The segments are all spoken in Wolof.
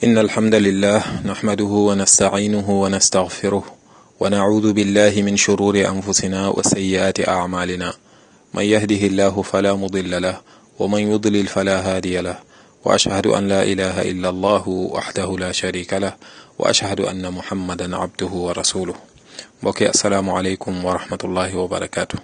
إن الحمد لله نحمده ونستعينه ونستغفره ونعوذ بالله من شرور أنفسنا وسيئات أعمالنا من يهده الله فلا مضل له ومن يضلل فلا هادي له وأشهد أن لا إله إلا الله وحده لا شريك له وأشهد أن محمدا عبده ورسوله mbokki asalaamualeykum wa rahmatullahi wa barakaatu.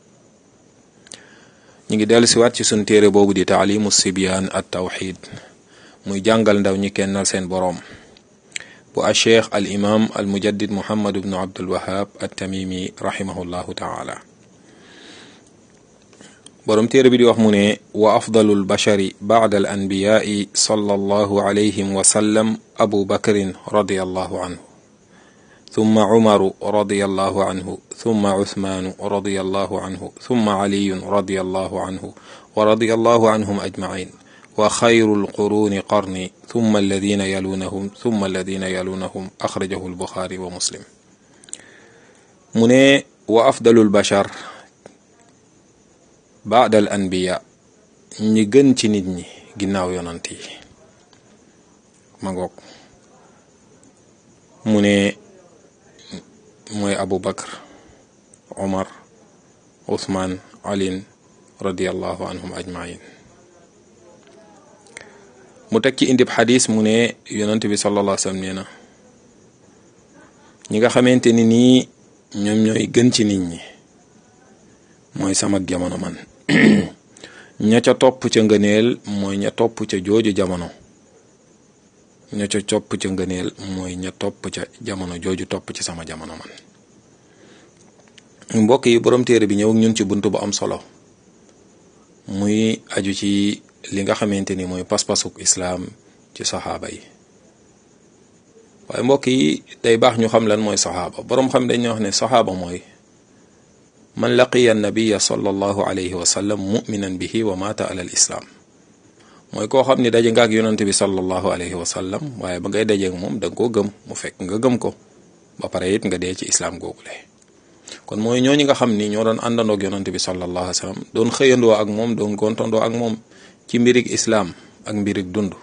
ñu ngi dellu siwaat ci sun téere boobu di taalimu sibyaan at tawxid muy jàngal ndaw ñi kennal seen boroom bu a cheikh al imam al mujaddid muhammad ibnu abdul wahab at tamimi rahimahullahu taala boroom téere bi di wax mu ne wa afdalu lbashari bacda al anbiyaai sallallahu alayhim wa sallam abu bakrin radiallahu anhu ثم عمر رضي الله عنه ثم عثمان رضي الله عنه ثم علي رضي الله عنه ورضي الله عنهم أجمعين وخير القرون قرني ثم الذين يلونهم ثم الذين يلونهم أخرجه البخاري ومسلم من وأفضل البشر بعد الأنبياء ñi gën ci nit ñi ginnaaw yonant yi ma ngoog mu ne mooy abu bakar omar usmaan alin radiallahu anhum ajmain mu teg ci indib xadis mu ne yonent bi sallallahu alayhi wa sallam nee na ñi nga xamante ni nii ñoom ñooy gën ci nit ñi mooy sama jamono man ña ca topp ca ngëneel mooy ña topp ca jooju jamono ña ca topp ca ngëneel mooy ña topp ca jamono jooju topp ci sama jamono man mbokk yi borom téere bi ñëw ak ñun ci bunt bu am solo muy aju ci li nga xamante ni mooy pas-pasuk islaam ci saxaaba yi waaye mbokk yi day baax ñu xam lan mooy saxaaba boroom xam dañuy wax ne saxaaba mooy man laqiya nabiya sallallahu alayhi wa sallam muminan bihi wa mata ala al islaam mooy koo xam ni daje nga ak yonent bi sallallahu alayhi wa sallam waaye ba ngay dajeek moom da nga koo gëm mu fekk nga gëm ko ba pare it nga dee ci islaam googule kon mooy ñooñu nga xam ni ñoo doon àndandoog yonent bi sallallahu alayhi wa sallam doon xëyandoo ak moom doon gontandoo ak moom ci mbirig islaam ak mbirig dund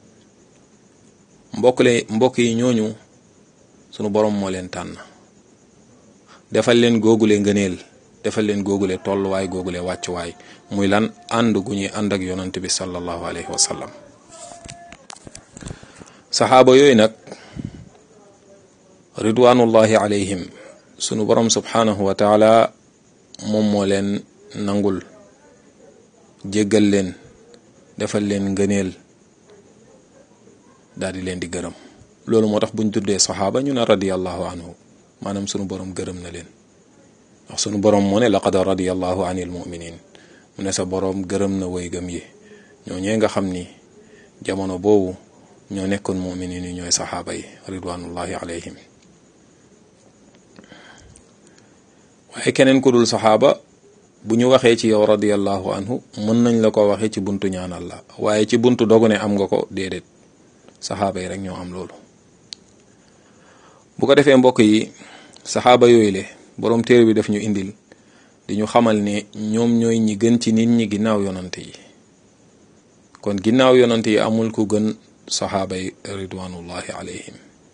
mbokk le mbokk yi ñooñu sunu borom moo leen tànn defal leen googule ngëneel defal leen googule tolluwaay googule wàccuwaay muy lan ànd gu ñuy ànd ak yonant bi sallallahu alayhi wa sallam saxaaba yooyu nag ridwanullahi alayhim sunu borom subhanahu wa taala moom moo leen nangul jéggal leen defal leen ngëneel daal di leen di gërëm loolu moo tax buñ tuddee saxaaba ñu ne radiyallahu anhu maanaam sunu borom gërëm na leen ndax sunu borom moo ne laqad radiyallahu anil muminin mu ne sa boroom gërëm na way gëm yi ñoo ñee nga xam ni jamono boobu ñoo nekkoon muminin yi ñooy saxaaba yi ridwanullahi alayhim waaye keneen ku dul saxaaba bu ñu waxee ci yow radiyallahu anhu mën nañ la ko waxee ci buntu ñaanal la waaye ci buntu dogu ne am nga ko déedéet saxaaba yi rek ñoo am loolu bu ko defee mbokk yi saxaaba yooyu le boroom téere bi daf ñu indil di ñu xamal ne ñoom ñooy ñi gën ci nit ñi ginnaaw yonant yi kon ginnaaw yonant yi amul ku gën saxaaba yi ridwanullahi alayhim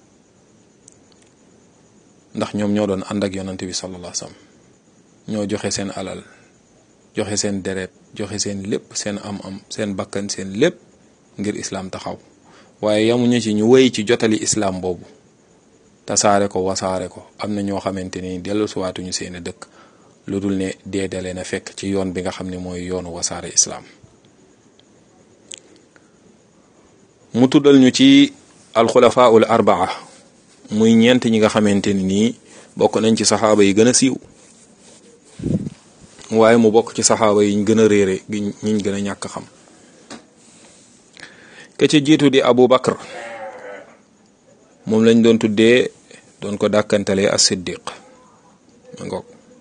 ndax ñoom ñoo doon ànd ak yonant bi sallallahu alayhi wasallam ñoo joxe seen alal joxe seen deret joxe seen lépp seen am-am seen bakkan seen lépp ngir islaam taxaw waaye yamuñu ci ñu wéy ci jotali islaam boobu tasaare ko wasaare ko am na ñoo xamante ni dellu suwaatuñu seeni dëkk lu dul ne dee dalee na fekk ci yoon bi nga xam ne mooy yoonu wasaare islaam mu tuddal ñu ci alxulafaul arbaa muy ñeent ñi nga xamante ni nii bokk nañ ci saxaaba yi gën a siiw waaye mu bokk ci saxaaba yi ñu gën a réere gi ñiñ gën a ñàkk xam ke ci jiitu di abu bakar moom lañ doon tuddee doon ko dàkkantalee as siddiq ma ngoog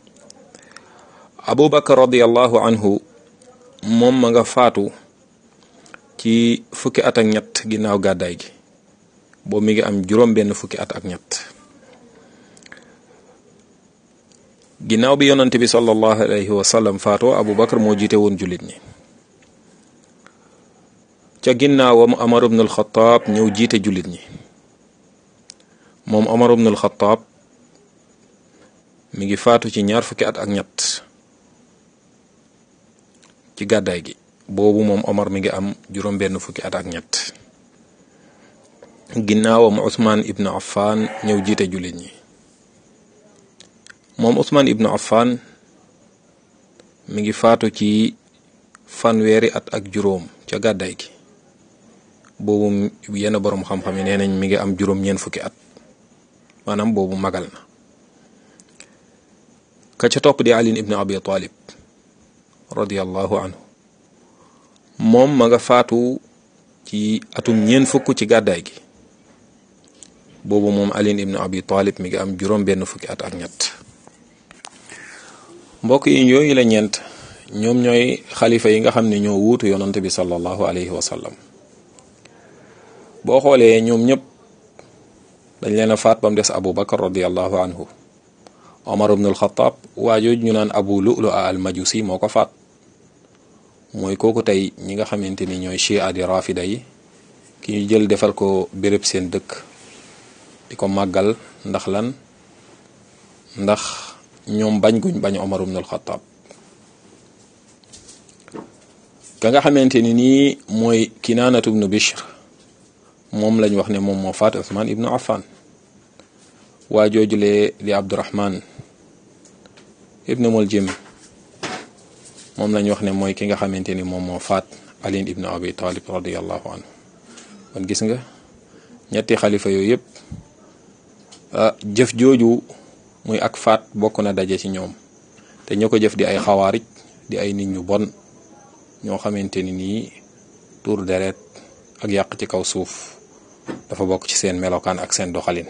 abu bakar radiallahu anhu moom ma nga faatu ci fukki at ak ñett ginnaaw gàddaay gi boobu mi ngi am juróom benn fukki at ak ñett ginnaaw bi yonante bi sallallahu alayhi wa sallam faatoo abu bakar moo jiite woon jullit ñi ca ginnaawam Omar ibn al-Khattab ñëw jiite jullit ñi moom Omar ibn al-Khattab mi ngi faatu ci ñaar fukki at ak ñett ci gàddaay gi boobu moom Omar mi ngi am juróom benn fukki at ak ñett ginnaawam Ousmane ibn Affan ñëw jiite jullit ñi moom Ousmane ibn Affan mi ngi faatu ci fanweeri at ak juróom ca gàddaay gi boobu yenn boroom xam-xam yi nee nañ mi ngi am juróom ñeent fukki at maanaam boobu magal na ka ca topp di Ali ibn Abi Talib radiyallahu anhu moom ma nga faatu ci atum ñeent fukk ci gàddaay gi boobu moom Ali ibn Abi Talib mi ngi am juróom benn fukki at ak ñett mbokk yi yooyu la ñeent ñoom ñooy xalifa yi nga xam ne ñoo wuutu yonante bi sallallahu alayhi wa sallam boo xoolee ñoom ñëpp dañ leen a faat ba mu des Abu Bakar radiyallahu anhu Omar ibn al-Khattab waajooju ñu naan Abu Lu'lu al majusi moo ko faat mooy kooku tey ñi nga xamante ni ñooy chia di rafida yi ki ñu jël defal ko béréb seen dëkk di ko màggal ndax lan ndax ñoom bañ guñ bañ Omar ibn al-Khattab ka nga xamante ni nii mooy Kinaanatu ibnu Bishr moom lañ wax ne moom moo faat Usmaan ibnu Affan waa joojulee di Abdurahman ibnu Muljim moom lañ wax ne mooy ki nga xamante ni moom moo faat Ali ibnu Abi Talib radiyallahu anhu kon gis nga ñetti xalifa yooyu yëpp jëf jooju muy ak faat bokk na daje ci ñoom te ñoo ko jëf di ay xawaarij di ay nit ñu bon ñoo xamante ni nii tuur deret ak yàq ci kaw suuf dafa bokk ci seen melokaan ak seen doxalin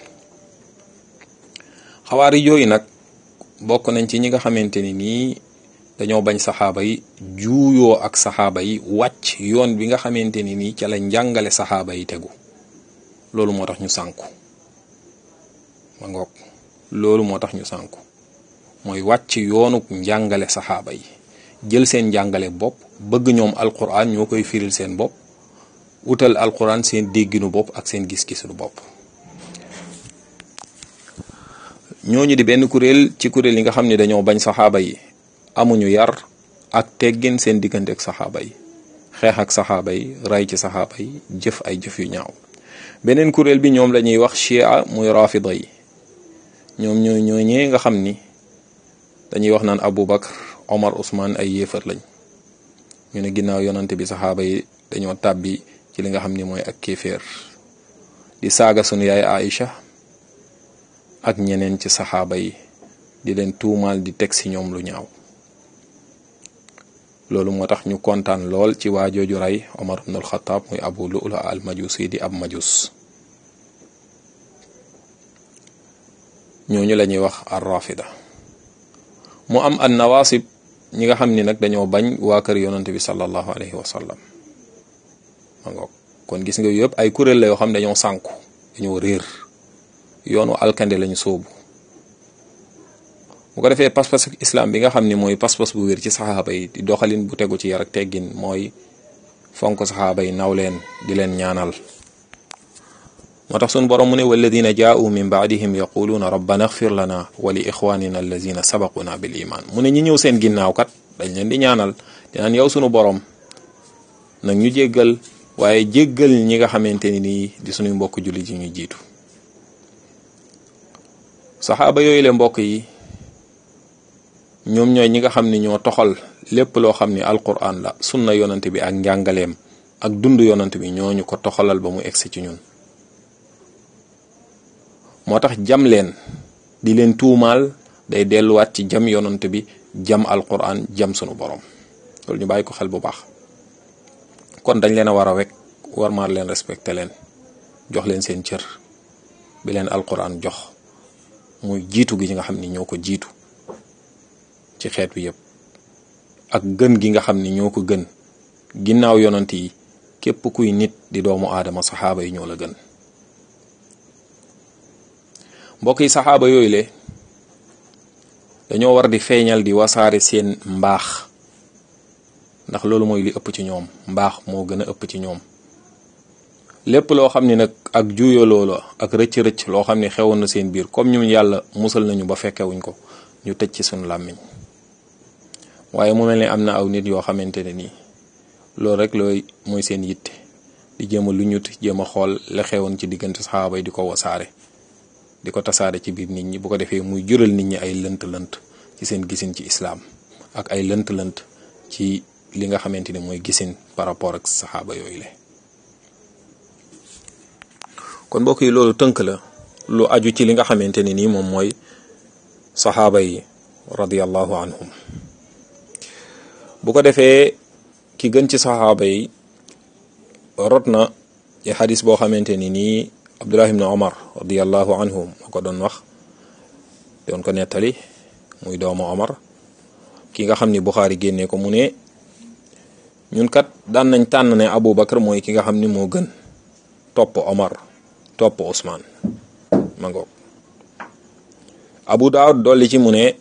xawaari yooyu nag bokk nañ ci ñi nga xamante ni nii dañoo bañ saxaaba yi juuyoo ak saxaaba yi wàcc yoon bi nga xamante ni nii ca la njàngale saxaaba yi tegu loolu moo tax ñu sànku ma ngoog loolu moo tax ñu sànku mooy wàcc yoonu njàngale saxaaba yi jël seen njàngale bopp bëgg ñoom alquran ñoo koy firil seen bopp utal alquran seen dégginu bopp ak seen gis-gisinu bopp ñooñu di benn kuréel ci kuréel yi nga xam ne dañoo bañ saxaaba yi amuñu yar ak teggin seen diggante ak saxaaba yi xeex ak saxaaba yi ray ci saxaaba yi jëf ay jëf yu ñaaw beneen kuréel bi ñoom la ñuy wax chia muy rafida yi ñoom ñoo ñoo ñee nga xam ni dañuy wax naan Abu Bakar Omar Ousmane ay yéefar lañ ñu ne ginnaaw yonante bi saxaaba yi dañoo tàbbi ci li nga xam ni mooy ak kéeféer di saaga sunu yaay Aïcha ak ñeneen ci saxaaba yi di leen tuumaal di teg ci ñoom lu ñaaw loolu moo tax ñu kontaan lool ci waa jooju rey Omar ibn al-Khattab muy Abu Lu'lu al majusi di ab majus ñooñu la ñuy wax ar rafida mu am an nawasib ñi nga xam ni nag dañoo bañ waa kër yonante bi sallallahu alayhi wa sallam ma ngoog kon gis nga yëpp ay kuréel la yoo xam ne dañoo sànku dañoo réer yoonu alkande lañu sóobu bu ko defee pas-pas islam bi nga xam ni mooy pas-pas bu wér ci saxaaba yi di doxalin bu tegu ci yar ak teggin mooy fonk saxaaba yi naw leen di leen ñaanal moo tax sunu borom mu ne walladina jaa'u min baadihim yaquluuna rabbana axfir lana wa li ixwanina alladina sabaquna bil iman mu ne ñi ñëw seen ginnaaw kat dañ leen di ñaanal dinaan yow sunu borom nag ñu jéggal waaye jéggal ñi nga xamante ni nii di sunuy mbokk jullit yi ñu jiitu saxaaba yooyu le mbokk yi ñoom ñooy ñi nga xam ni ñoo toxal lépp loo xam ni alquran la sunna yonante bi ak njàngaleem ak dund yonante bi ñooñu ko toxalal ba mu egsi ci ñun moo tax jam leen di leen tuumaal day delluwaat ci jam yonante bi jam alquran jam sunu borom loolu ñu bàyyi ko xel bu baax kon dañ leen a war a wekk war maar leen respecté leen jox leen seen cër bi leen alquran jox muy jiitu gi nga xam ni ñoo ko jiitu ci xeet wi yëpp ak gën gi nga xam ni ñoo ko gën ginnaaw yonant yi képp kuy nit di doomu aadama saxaaba yi ñoo la gën mbokk yi saxaaba yooyu le dañoo war di feeñal di wasaare seen mbaax ndax loolu mooy li ëpp ci ñoom mbaax moo gën a ëpp ci ñoom lépp loo xam ni nag ak juyaloo la ak rëcc-rëcc loo xam ni xewoon na seen biir comme ñun yàlla musal nañu ba fekkewuñ ko ñu tëj ci sunu làmmiñ waaye mu mel ne am na aw nit yoo xamante ne nii loolu rek looy mooy seen yitte di jéem a lu ñut jéem a xool la xewoon ci diggante saxaaba yi di ko wasaare di ko tasaare ci biir nit ñi bu ko defee muy jural nit ñi ay lënt-lënt ci seen gisin ci islaam ak ay lënt-lënt ci li nga xamante ni mooy gisin par rapport ak saxaaba yooyu la kon mbokk yi loolu tënk la lu aju ci li nga xamante ni nii moom mooy saxaaba yi radiyallahu anhum bu ko defee ki gën ci saxaaba yi rot na ci xadis boo xamante ni nii abdullah ibn omar radiallahu anhu moo ko doon wax doon ko nettali muy doomu omar ki nga xam ni buxaari génnee ko mu ne ñun kat daan nañ tànn ne abu bakar mooy ki nga xam ni moo gën topp omar topp usmaan ma ngoog abu daawud dolli ci mu ne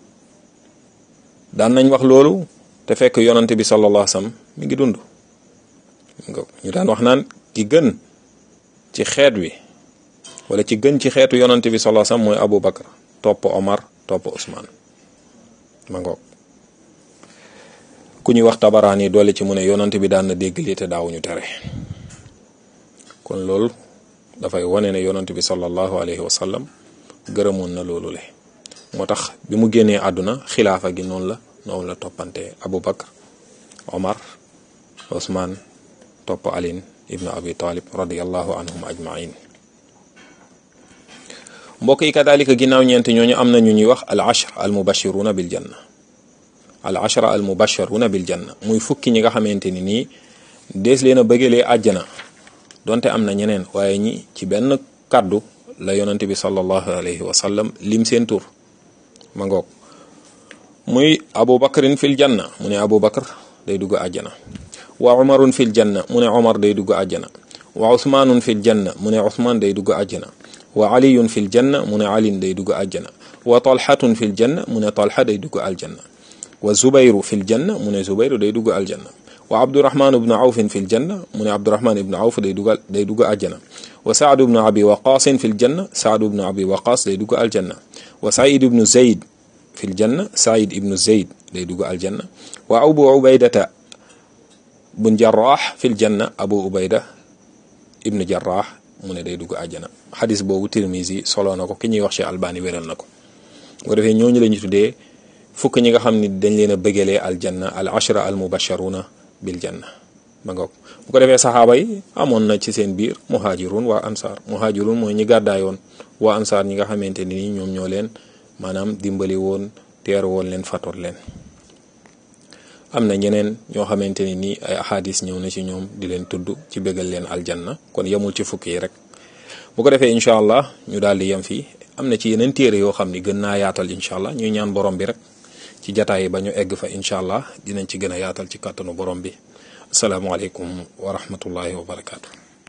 daan nañ wax loolu te fekk yonante bi sallallahu alayhi wasallam mi ngi dund ñu daan wax naan ki gën ci xeet wi wala ci gën ci xeetu yonante bi sallallahu alayhi wasallam mooy Abu Bakar topp Omar topp Ousmane ma ngoog ku ñuy wax tabaraan yi doole ci mu ne yonante bi daan na dégg lii te daawuñu tere kon loolu dafay wane ne yonante bi sallallahu alayhi wasallam gërëmoon na loolu le moo tax bi mu génnee àdduna xilaafa gi noonu la noonu la toppante Abu Bakar Omar Ousmane topp alin ibnu abi talib radiallahu anhum ajmain mbokk yi kadalika ginnaaw ñeenti ñooñu am na ñu ñuy wax al ashra al mubashiruna bil janna al ashra al mubashiruna bil janna muy fukki ñi nga xamante ni nii dees leen a bëggalee àjjana donte am na ñeneen waaye ñi ci benn kàddu la yonante bi sallallahu alayhi wa sallam lim seen tur ma ngoog muy abu bakrin fil janna mu ne abu bakar day dugg àjjana wa umarun fil janna mu ne umar day dugg àjjana wa usmaanun fil janna mu ne usmaan day dugg àjjana wa aliyun fil janna mu ne alin day dugg àjjana wa talhatun fil janna mu ne talha day dugg aljanna wa zubayru fil janna mu ne zubayru day dugg aljanna wa abdurahman ibnu awfin fil janna mu ne abdurahman ibnu awf day dugg day dugg àjjana wa saad ibnu abi waqaasin fil janna saad ibnu abi waqaas day dugg aljanna wa said ibnu zayd fil janna said ibnu zayd day dugg aljanna wa abu ubaydata bun jarraax fil janna abu ubayda ibnu jarraax mu ne day dugg àjjana xadis boobu tirmisi solo na ko ki ñuy wax ci albani wéral na ko bu defee ñooñu la ñu tuddee fukk ñi nga xam ni dañ leen a bëggalee aljanna al ashra al mubasharuna bil janna ba ngoog bu ko defee saxaaba yi amoon na ci seen biir muhajirun waa ansaar muhajirun mooy ñi gàddaayoon waa ansaar ñi nga xamante ni ñoom ñoo leen maanaam dimbali woon teer woon leen fatoot leen am na ñeneen ñoo xamante ni nii ay ahadis ñëw na ci ñoom di leen tudd ci bégal leen aljanna kon yemul ci fukki yi rek bu ko defee incha allah ñu daal di yem fii am na ci yeneen téere yoo xam ni gën naa yaatal incha allah ñuy ñaan borom bi rek ci jataay yi ba ñu egg fa incha allah dinañ ci gën a yaatal ci kàttanu borom bi asalaamaaleykum wa rahmatullahi wa barakaatu.